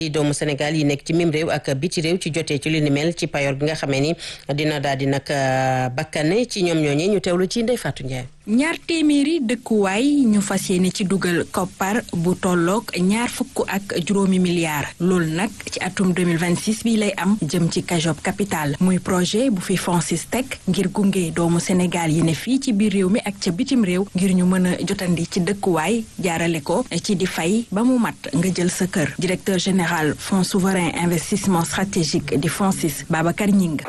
doomu Sénégal yi nekk ci mim réew ak biti réew ci jotee ci li ni mel ci payoor gi nga xamee ni dina daal di nag bakkane ci ñoom ñooñee ñu teewlu ci Ndeye Fatou Ndiaye. ñaar téeméeri dëkkuwaay ñu fas yéene ci dugal koppar bu tolloog ñaar fukk ak juróomi milliards loolu nag ci atum 2026 bi lay am jëm ci Kajob capital muy projet bu fi FONSIS teg ngir gunge doomu Sénégal yi ne fii ci biir réew mi ak ca bitim réew ngir ñu mën a jotandi ci dëkkuwaay jaarale ko ci di fay ba mu mat nga jël sa kër directeur général fonds souverain investissement stratégique di FONSIS Babacar Ñing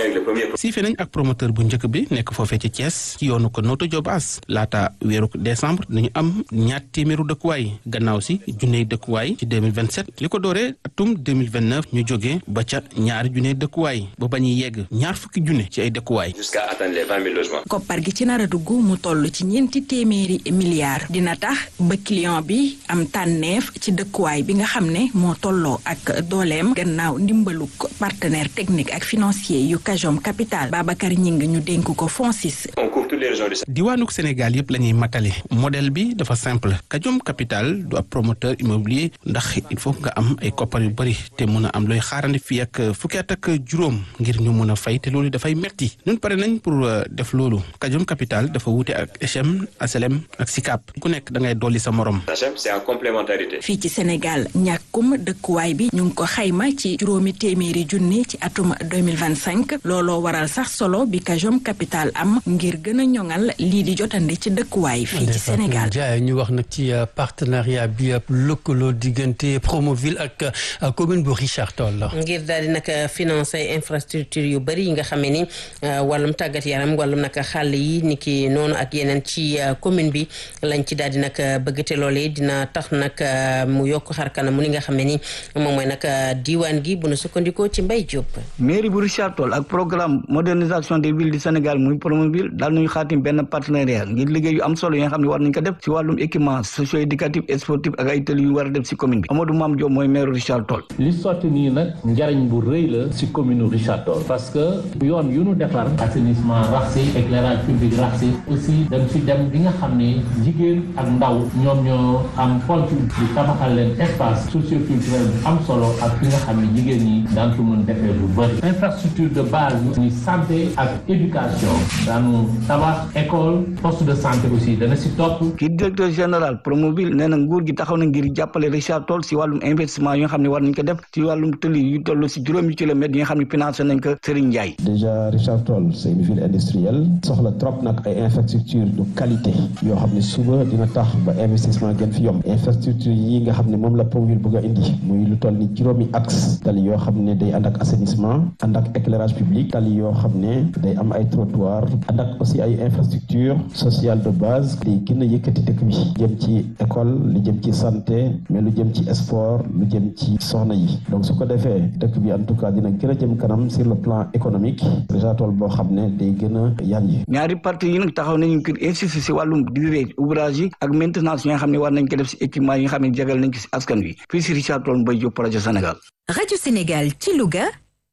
siife nañ ak promoteur bu njëkk bi nekk foofee ci Thiès ci yoonu ko Notto Diob as laata weeru décembre dañu am ñaar téeméeru dëkkuwaay gannaaw si junney dëkkuwaay ci 2027 li ko dooree atum 2029 ñu jógee ba ca ñaari junney dëkkuwaay ba ba ñuy yegg ñaar fukki junne ci ay dëkkuwaay. jusqu'à atteindre les 20 000 logements. koppar gi ci nar a dugg mu toll ci ñeenti téeméeri milliards dina tax ba client bi am tànneef ci dëkkuwaay bi nga xam ne moo tolloo ak dooleem gannaaw ndimbaluk partenaire technique ak financier yu Kajom Capital Babacar Ñing ñu dénk ko FONSIS. on couvre toutes les régions du diwaanuk Sénégal yëpp la ñuy matale modèle bi dafa simple Kajom Capital du ab promoteur immobilier ndax il faut nga am ay koppar yu bëri te mun a am looy xaarandi fii ak fukki at ak juróom ngir ñu mun a fay te loolu dafay metti ñun pare nañ pour def loolu Kajom Capital dafa wuute ak HM HLM ak SICAP ku nekk da ngay dolli sa morom. c'est en complémentarité. fii ci Sénégal ñàkkum dëkkuwaay bi ñu ngi ko xayma ci juróomi téeméeri junni ci atum 2025 looloo waral sax solo bi Kajom Capital am ngir gën a ñoŋal lii di jotandi ci dëkkuwaay fii ci Sénégal jaay ñu wax nag ci partenariat bi lëkkaloo diggante Promoville ak commune bu Richard Toll la ngir daal di nag financer infrastructure yu bëri yi nga xamee ni wàllum tàggat yaram wàllum nag xàll yi ni ki noonu ak yeneen ci commune bi lañ ci daal di nag bëgg te loolee dina tax nag mu yokk xar kanam mu li nga xamee ni moom mooy nag diwaan gi bu nu sukkandikoo ci Mbaye Diop. mairie bu Richard Toll ak programme modernisation des villes du Sénégal muy Promoville daal nañu xaatim benn partenariat ngir liggéey yu am solo yi nga xam ne war nañ ko def ci wàllum équipement socio éducatif et sportif ak ay tëli yu war a def ci commune bi Amadou Mame Diop mooy maire Richard Toll li sotti nii nag njariñ bu rëy la ci commune Richard Toll parce que yoon yu nu defar assainissement rax si éclairage public rax si aussi dem ci dem bi nga xam ne jigéen ak ndaw ñoom ñoo am pontu di tabaxal leen espace socioculturel bu am solo ak fi nga xam ne jigéen ñi daan ko mën defee lu bëri infrastructure de base ñu santé ak éducation daanu tabax école poste de santé aussi dana si topp kii directeur général Promoville nee na nguur gi taxaw na ngir jàppale Richard Toll si wàllum investissement yi nga xam ne war nañ ko def ci wàllum tëli yu toll si juróomi kilomètres yi nga xam ne financé nañ ko Serigne Ndiaye déjà Richard Toll c'est une ville industrielle soxla trop nag ay infrastructure de qualité yoo xam ne suba dina tax ba investissement gën fi yomb infrastructure yi nga xam ne moom la Promoville bëgg a indi muy lu toll ni juróomi axe tali yoo xam ne day ànd ak assainissement ànd ak éclairage public tali yoo xam ne day am ay trottoir ànd ak aussi ay infrastructure sociale de base day gën a yëkkati dëkk bi jëm ci école lu jëm ci santé mais lu jëm ci sport lu jëm ci soxna yi donc su ko defee dëkk bi en tout cas dina gën a jëm kanam sur le plan économique Richard Toll boo xam ne day gën a yanji ñaari parti yi nag taxaw nañu ngir insister si wàllum durée ouvrage yi ak maintenance yi nga xam ne war nañ ko def si équipement yi nga xam ne jagal nañ ko si askan wi fii si Richard Toll Mbaye Diop projet Sénégal Radio Sénégal ci Louga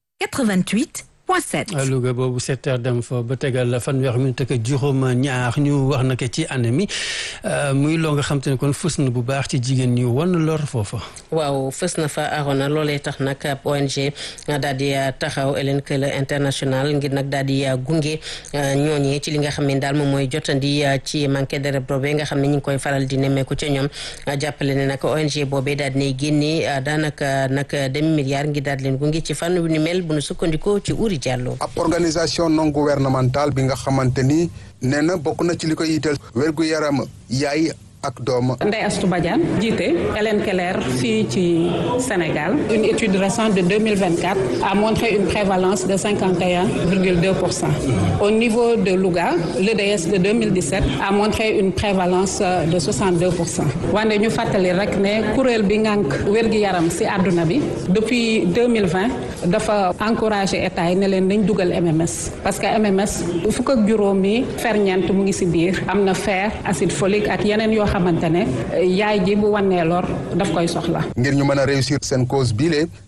88 Louga boobu sept heures dem fa ba tegal fanweer minute ak juróom ñaar ñu wax na ko ci année mi muy loo nga xam te ne kon fës na bu baax ci jigéen ñi wan lor foofa. waaw fës na fa arona loolee tax nag ONG daal di taxaw Hélène Keller international ngir nag daal di gunge ñooñee ci li nga xam ne daal moom mooy jotandi ci manqué de boobee nga xam ne ñu ngi koy faral di nemmeeku ca ñoom jàppale ne nag ONG boobee daal di ne génne daanaka nag demi milliard ngir daal di leen gunge ci fànn wu ni mel bu nu sukkandikoo ci Uri Diallo. ab organisation non gouvernementale bi nga xamante ni nee na bokk na ci li koy yitteel wérgu yaram yaay ak doom. Ndeye Astou Badiane jiite Hélène Keller fii ci Sénégal une étude récente de 2024 a montré une prévalence de 51,2 pour cent au niveau de Louga l'EDS de 2017 a montré une prévalence de 62 pour cent wante ñu fàttali rek ne kuréel bi ngànk wér-gi-yaram ci àdduna bi depuis 2020 dafa encouragé état yi ne leen dañ dugal MMS parce que MMS fukk ak juróomi ferñeent mu ngi ci biir am na fer acide folique ak yeneen yoo xamante ne yaay ji bu wannee lor daf koy soxla. ngir ñu mën a réussir seen cause biile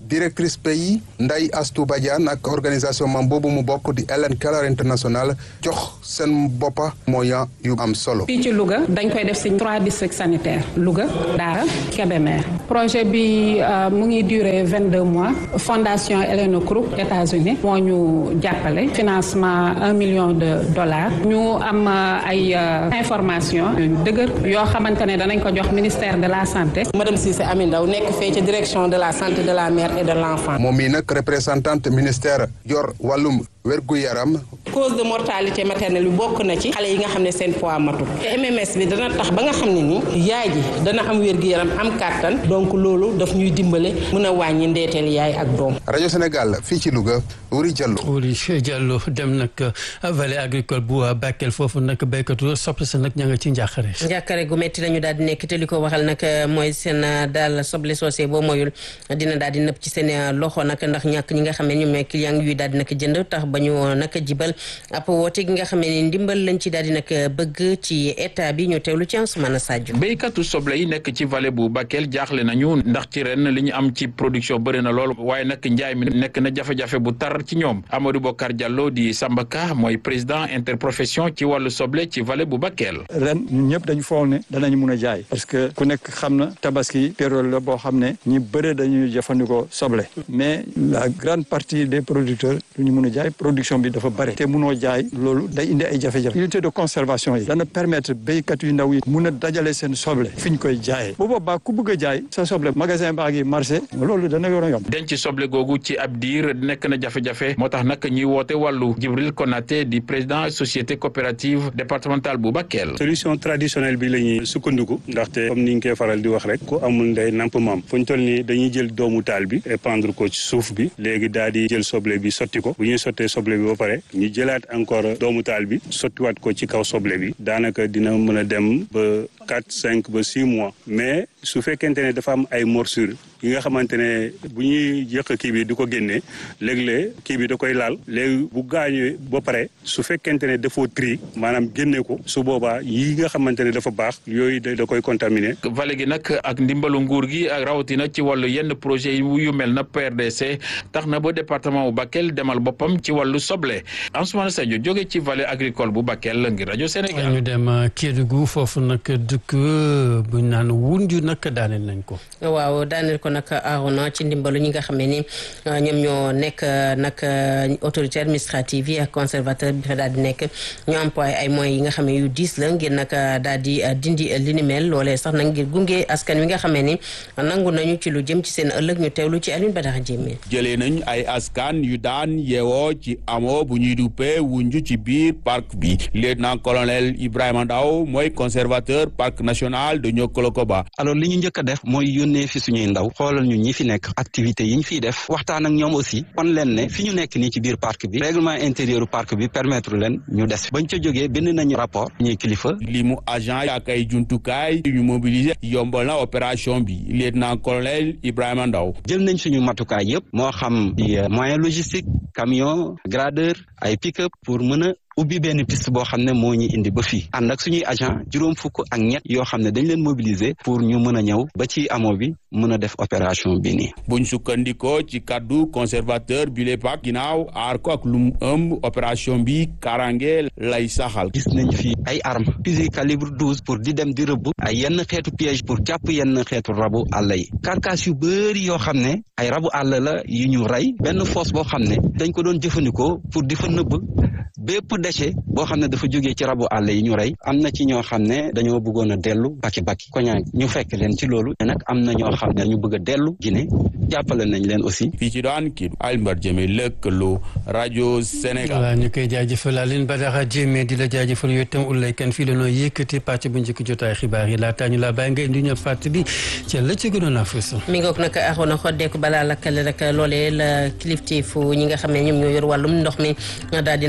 directrice pays Ndeye Astou Badiane ak organisation mam boobu mu bokk di Ellen Keller International jox seen boppa moyen yu am solo. fii ci Louga dañ koy def si trois districts sanitaires Louga Daara Kébémer projet bi mu ngi durer vingt deux mois fondation Ellen Crook États-Unis moo ñu jàppale financement un million de dollars ñu am ay information yu dëgër yoo xamante ne danañ ko jox ministère de la santé. madame Cissé Ami Ndaw nekk fee ci direction de la santé de la mère et de l'enfant. moom mii nag représentante ministère yor wàllum wérgu yaram. cause de mortalité maternelle bi bokk na ci xale yi nga xam ne seen poids matul te MMS bi dana tax ba nga xam ne ni yaay ji dana am wérgu yaram am kàttan donc loolu daf ñuy dimbale mën a wàññi ndeeteel yaay ak doom. rajo Sénégal fii ci Louga Wuri Diallo. Wuri Diallo dem nag vallée agricole bu Bakel foofu nag béykatu soble sa nag ña nga ci njàqare. njàqare gu métti lañu daal di nekk te li ko waxal nag mooy seen daal soble soosé boo moyul dina daal di nëpp ci seen loxo nag ndax ñàkk ñi nga xam ne ñoom ñooy client yuy daal di nag jënd tax ba ñu nag jibal ab woote gi nga xam ne ndimbal lañ ci daal di nag bëgg ci état bi ñu teewlu ci Ansoumana Sadio. béykatu soble yi nekk ci vallée bu Bakel jaaxle nañu ndax ci ren li ñu am ci production bëri na lool waaye nag njaay mi nekk na jafe-jafe bu tar ci ñoom Amadou Bokar Diallo di Sambaka mooy président interprofession ci wàllu soble ci vallée bu Bakel. ren ñun ñëpp dañu foog ne danañ mun a jaay parce que ku nekk xam na tabaski période la boo xam ne ñi bëre dañuy jëfandikoo soble mais la grande partie des producteurs du ñu mun a jaay production bi dafa bëri te munoo jaay loolu day indi ay jafe-jafe unité de conservation yi dana permettre béykat yu ndaw yi mun a dajale seen soble fi ñu koy jaayee bu boobaa ku bëgg a jaay sa soble magasin baa ngi marché loolu dana yor a yomb denc soble googu ci ab diir nekk na jafe-jafe moo tax nag ñuy woote wàllu Jibril Konaté di président société coopérative départementale bu Bakel. solution traditionnelle bi la ñuy sukkandiku ndaxte comme ni ñu koy faral di wax rek ku amul ndey namp maam fu ñu toll nii dañuy jël doomu taal bi épandre ko ci suuf bi léegi daal di jël soble bi sotti ko bu ñuy sottee soble bi ba pare ñu jëlaat encore doomu taal bi sottiwaat ko ci kaw soble bi daanaka dina mën a dem ba quatre cinq ba six mois mais su fekkente ne dafa am ay morsure yi nga xamante ne bu ñuy yëq kii bi di ko génnee léeg-léeg kii bi da koy laal léegi bu gaañoo ba pare su fekkente ne dafoo tri maanaam génne ko su boobaa yi nga xamante ne dafa baax yooyu da koy contaminé. vallée gi nag ak ndimbalu nguur gi ak rawatina ci wàllu yenn projet yu mel na PRDC tax na ba département bu Bakel demal boppam ci wàllu soble Ansoumana Sadio jóge ci vallée agricole bu Bakel ngir rajo Sénégal. ñu dem Kédougou foofu nag dëkk bu ñu naan wunju nag daaneel nañ ko. waaw daaneel ko nag Arona ci ndimbalu ñi nga xam ne ni ñoom ñoo nekk nag autorité administrative yi ak conservateur bi fa daal di nekk ñu employé ay moyens yi nga xam ne yu diis la ngir nag daal di dindi li ni mel loolee sax nag ngir gunge askan wi nga xam ne ni nangu nañu ci lu jëm ci seen ëllëg ñu teewlu ci Alioune Badara Diémé. jëlee nañ ay askan yu daan yeewoo ci amoo bu ñuy duppee wunju ci biir parc bi lieutenant colonel Ibrahima Ndaw mooy conservateur parc national de Niokolo-Koba. alors li ñu njëkk a def mooy yónnee fi suñuy ndaw xoolal ñu ñi fi nekk activité yi ñu fiy def waxtaan ak ñoom aussi kon leen ne fi ñu nekk nii ci biir parc bi règlement intérieur parc bi permettre leen ñu des bañ ca jógee bind nañu rapport ñuy kilifa li mu agent ak ay jumtukaay yu ñu mobiliser yombal na opération bi lieutenant colonel Ibrahima Ndaw jël nañ suñu matukaay yëpp moo xam di moyen logistique camion gradeur ay pick-up pour mën a ubbi benn piste boo xam ne moo ñu indi ba fii ànd ak suñuy agent juróom fukk ak ñett yoo xam ne dañ leen mobiliser pour ñu mën a ñëw ba ci amoo bi mën a def opération bi nii. buñ sukkandikoo ci kaddu conservateur bi le pak ginnaaw aar ko ak lu mu ëmb opération bi karange lay saxal. gis nañ fi ay armes fusil calibre douze pour di dem di rëbb ay yenn xeetu piège pour jàpp yenn xeetu rabu àll yi carcasse yu bëri yoo xam ne ay rabu àll la yu ñu rey benn fosse boo xam ne dañ ko doon jëfandikoo pour di fa nëbb bépp déchet boo xam ne dafa jógee ci rabu àll yi ñu rey am na ci ñoo xam ne dañoo bëggoon a dellu baki baki koñaa ñu fekk leen ci loolu te nag am na ñoo xam ne ñu bëgg a dellu Guinée jàppale nañ leen aussi. fii ci daan kii Alioune Jëme lëkkaloo rajo Sénégal. voilà ñu koy jaajëfal Alioune Badara Jëme di la jaajëfal yow itam Oulaye Kane fii la noo yëkkati pàcc bu njëkk jotaay xibaar yi laataa ñu laa bàyyi nga indi ñu fàttali ci la ci gënoon a fës. mi ngoog nag axoon xoddeeku balaa lakkale rek loolee la kilifteefu ñi nga xam ne ñoom ñoo yor wàllum ndox mi daal di nag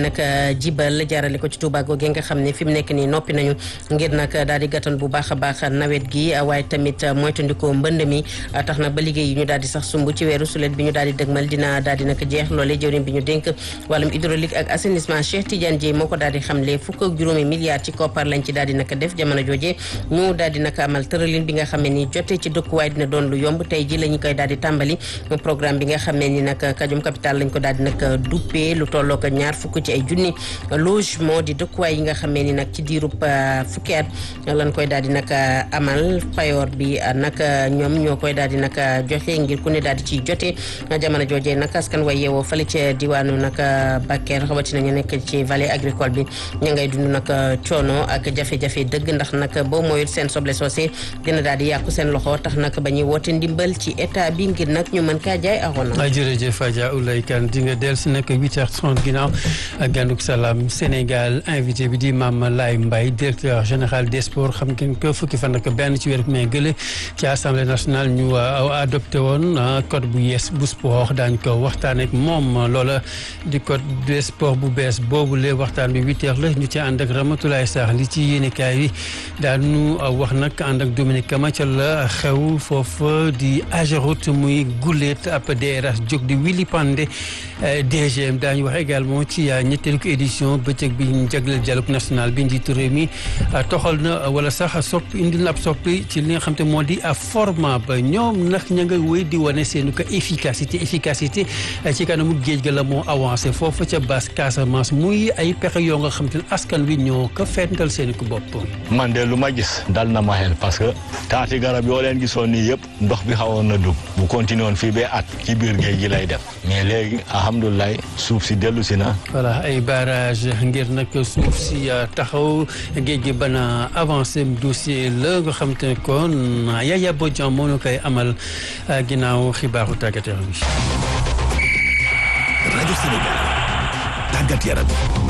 jibal jaarale ko ci Touba googe nga xam ne fi mu nekk nii noppi nañu ngir nag daal di gàttan bu baax a baax nawet gi waaye tamit moytandikoo mbënd mi tax na ba liggéey yi ñu daal di sax sumb ci weeru sulet bi ñu daal di dëgmal dina daal di nag jeex loole jëwriñ bi ñu dénk wàllum hydraulique ak assainissement Cheikh Tidiane Dièye moo ko daal di xamle fukk ak juróomi milliards ci koppar lañ ci daal di nag def jamono jooje ñu daal di nag amal tëralin bi nga xam ne ni jote ci dëkkuwaay dina doon lu yomb tey ji la ñu koy daal di tàmbali programme bi nga xam ne ni nag kajum capital lañ ko daal di nag duppee lu tolloo ko ñaar fukk ci ay junni logement di dëkkuwaay yi nga xam ne ni nag ci diirub fukki at lañ koy daal di nag amal payoor bi nag ñoom ñoo koy daal di nag joxe ngir ku ne daal di ciy jote jamono jooje nag askan way yeewoo fële ca diwaanu nag Bakel rawatina ñu nekk ci vallée agricole bi ña ngay dund nag coono ak jafe-jafe dëgg ndax nag boo mooyul seen soble soosé dina daal di yàqu seen loxo tax nag ba ñuy woote ndimbal ci état bi ngir nag ñu mën kaa jaay arona jërëjëf Adja Oulay Kane di nga dellu si nag 8h30 ginnaaw ak gànduk salaam Sénégal invité bi di Mame Laye Mbaye directeur général des sports xam ngeen ko fukki fan ak benn ci weeru mai gële ci assemblée nationale ñu adopté woon code bu yees bu sport daañu ko waxtaan ak moom loola di code des sports bu bees boobu lee waxtaan bi 8h la ñu ci ànd ak Ramatoulaye Sarr li ci yéenekaay yi daanu wax nag ànd ak Dominique Kama ca la xew foofu di Ageroute muy guléet ab DRH jóg di Willy Pandé DGM daañu wax également ci ñetteelu ko édition bëccëg bi ñu jagleel dialogue national bi njiitu réew mi toxal na wala sax soppi indi na ab soppi ci li nga xam te moo di format ba ñoom nag ña nga wéy di wane seenu ko efficacité efficacité ci kanamu géej ga la moo avancé foofu ca basse Casamance muy ay pexe yoo nga xam te ne askan wi ñoo ko fental seen ko bopp. man de lu ma gis dal na ma xel parce que taati garab yoo leen gisoon nii yëpp ndox bi xawoon na dugg bu continué woon fii ba at ci biir géej gi lay def mais léegi alhamdulilah suuf si dellu si na. voilà ay barrage ngir nag suuf si taxaw géej gi bana avancé dossier la nga xam te ne kon Yaya Bodian moo ñu koy amal ginnaaw xibaaru tàggat yaram bi. rajo Sénégal tàggat yaram.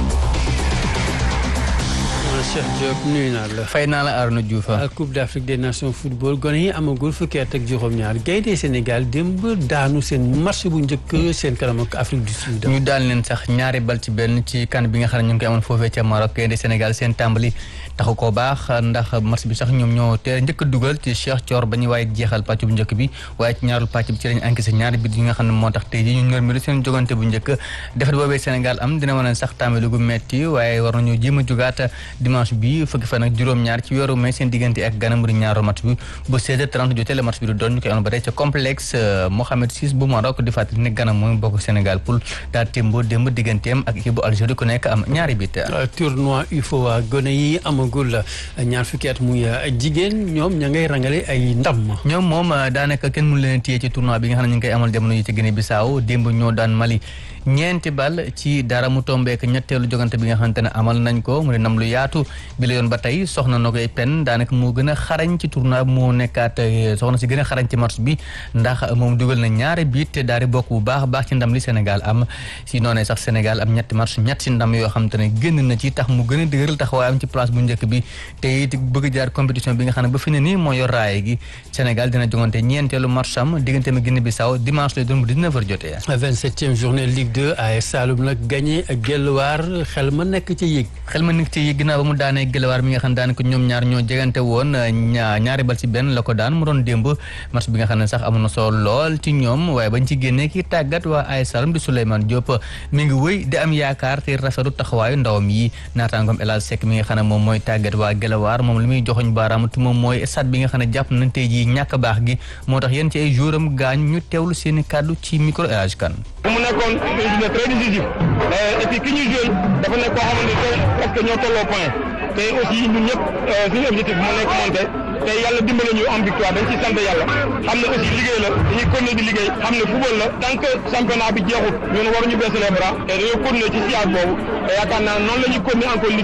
Cheikh Diop nuyu naa la. fay naa la Arnaud Diouf. Coupe d'Afrique des Nations football gone yi amagul fukki at ak juróom-ñaar gaynde Sénégal démb daanu seen match bu njëkk seen kanam ak Afrique du Sud. ñu daal leen sax ñaari bal ci benn ci kan bi nga xam ne ñu ngi koy amoon foofee ca Maroc gaynde Sénégal seen tàmbali taxu koo baax ndax match bi sax ñoom ñoo teel njëkk a dugal ci Cheikh Thior ba ñu waaye jeexal pàcc bu njëkk bi waaye ci ñaarul pàcc bi ci lañ encaissé ñaari bit yi nga xam ne moo tax tey ji ñu nërmelu seen jogante bu njëkk defet boobee Sénégal am dina mën a sax tàmbali gu metti waaye war nañu jéem a jugaat dimanche bi fukki fan ak juróom-ñaar ci weeru mai seen diggante ak Ghana mu di ñaaru match bi ba 16h30 jotee la match bi du doon ñu koy amoon ba tey ca complexe Mohamed VI bu Maroc di fàttali ne Ghana mooy bokk Sénégal pour daa témboo démb digganteem ak équipe bu Algérie ku nekk am ñaari bit tournoi UFOA gone yi amagul ñaar fukki at muy jigéen ñoom ña ngay rangale ay ndam ñoom moom daanaka kenn mënu leen téye ci tournoi bi nga xam ne ñu ngi koy amal jamono yi ci Guinée Bissau démb ñoo daan Mali ñeenti bal ci dara mu tombeek ñetteelu jogante bi nga xamante ne amal nañ ko mu ne nam lu yaatu bi la yoon ba tey soxna na koy pen daanaka moo gën a xarañ ci tournoi moo nekkaat soxna si gën a xarañ ci match bi ndax moom dugal na ñaari biit te daal di bokk bu baax baax ci ndam li Sénégal am si noonee sax Sénégal am ñetti match ñetti ndam yoo xamante ne génn na ci tax mu gën a dëgëral taxawaay am ci place bu njëkk bi te it bëgg jaar compétition bi nga xam ne ba fi ne nii moo yor raaye gi Sénégal dina jogante ñeenteelu match am diggante ma Guinée Bissau dimanche lay doon bu 19h jotee 27e journée Ligue 2 AS Saloum nag gagné ak Guelwaar xel ma nekk ci yëg xel ma nekk ci yëg ginnaaw ba mu daanee Guelwaar mi nga xam ne daanaka ñoom ñaar ñoo jegante woon ñaari bal ci benn la ko daan mu doon démb match bi nga xam ne sax amoon na solo lool ci ñoom waaye bañ ci génnee ki tàggat waa AS Saloum di Souleymane Diop mi ngi wëy di am yaakaar te rafetlu taxawaayu ndawam yi naataangoom El Hadj Seck mi nga xam ne moom mooy tàggat waa Guelwaar moom li muy joxoñ baaraam te moom mooy stade bi nga xam ne jàpp nañ tey jii ñàkk baax gi moo tax yéen ci ay jouram gaañ ñu teewlu seen i kàddu ci micro El Hadj Kane mu nekkoon une journée très décisive et puis ki ñu joué dafa nekk koo xamante ne parce que ñoo tolloo point te aussi ñun ñëpp suñu objectif moo nekk monté te yàlla dimbale ñu am victoire dañ ci sant yàlla xam ne aussi liggéey la dañuy continuer di liggéey xam ne football la tant que championnat bi jeexut ñun waruñu baisser les bras te dañoo continuer ci siège boobu te yaakaar naa noonu la ñuy continuer encore liggéey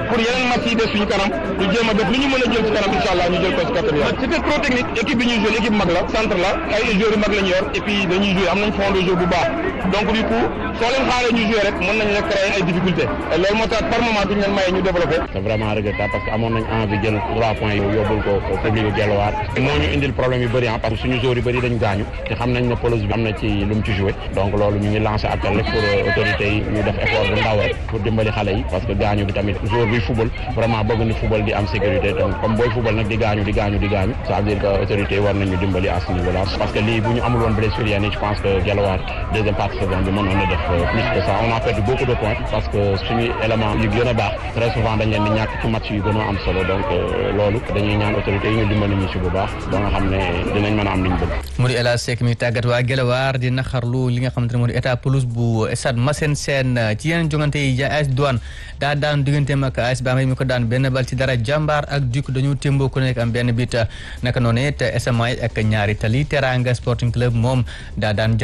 pour yeneen match yi des suñu kanam ñu jéem a def lu ñu mën a jël ci kanam incha allah ñu jël ko ci kàttan yàlla c'était trop technique équipe bi ñuy joué équipe mag la centre la ay joueurs yu mag la ñu yor et puis dañuy joué am nañ fond de jeu bu baax donc du coup soo leen xaaree ñu joué rek mën nañ la créer ay difficultés et loolu moo tax par moment duñ leen maye ñu développé c'est vraiment regrettable parce que amoon nañ envie jël trois points yi yóbbul ko public bu Guelwaar moo ñu indil problème yu bëri ah parce que suñu joueurs yu bëri dañ gaañu te xam nañ ne pelouse bi am na ci lu mu ci joué donc loolu ñu ngi lancé appel rek pour autorités yi ñu def effort bu ndaw rek pour dimbali xale yi parce que gaañu bi tamit joueur bi football vraiment bëgg ni football di am sécurité donc comme booy football nag di gaañu di gaañu di gaañu ça veut dire que autorités yi war nañu dimbali à ce niveau là parce que lii bu ñu amul woon blessure yenn yi je pense que Guelwaar deuxième partie saison bi mënoon na def plus que ça on a perdu beaucoup de points parce que suñu élément yu gën a baax très souvent dañ leen di ñàkk ci match yu gën a am solo donc loolu dañuy ñaan autorités yi ñu dimbali ñu ci bu baax ba nga xam ne dinañ mën a am li ñu bëgg mu di El Hadj Seck mi tàggat waa Guelwaar di naxarlu li nga xamante ne moo di état pelouse bu stade Massène Sène ci yeneen jongante yi AS Douane daa daan digganteem ak AS Bambey mi ko daan benn bal ci dara jàmbaar ak Duc dañu témboo ku nekk am benn bit naka noonu it SMA ak ñaari tali Teranga Sporting Club moom daa daan